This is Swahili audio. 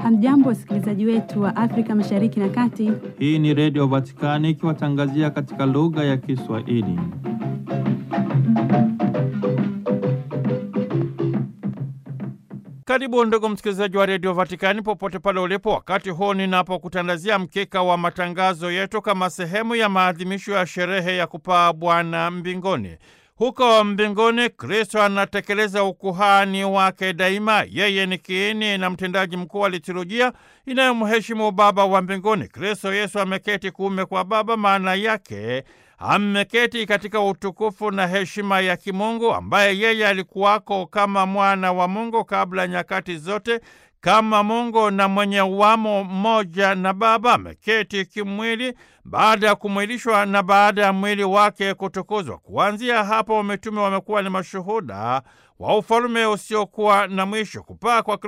Hamjambo, wasikilizaji wetu wa Afrika Mashariki na Kati. Hii ni Redio Vatikani ikiwatangazia katika lugha ya Kiswahili. Karibu ndugu msikilizaji wa Redio Vatikani popote pale ulipo, wakati huu ninapokutandazia mkeka wa matangazo yetu kama sehemu ya maadhimisho ya sherehe ya kupaa Bwana mbinguni. Huko mbinguni Kristo anatekeleza ukuhani wake daima. Yeye ni kiini na mtendaji mkuu wa liturujia inayomheshimu Baba wa mbinguni. Kristo Yesu ameketi kuume kwa Baba, maana yake ameketi katika utukufu na heshima ya kimungu, ambaye yeye alikuwako kama mwana wa Mungu kabla nyakati zote kama Mungu na mwenye uwamo mmoja na Baba, ameketi kimwili baada ya kumwilishwa na baada ya mwili wake kutukuzwa. Kuanzia hapo, mitume wamekuwa ni mashuhuda wa ufalume usiokuwa na mwisho. Kupaa kwa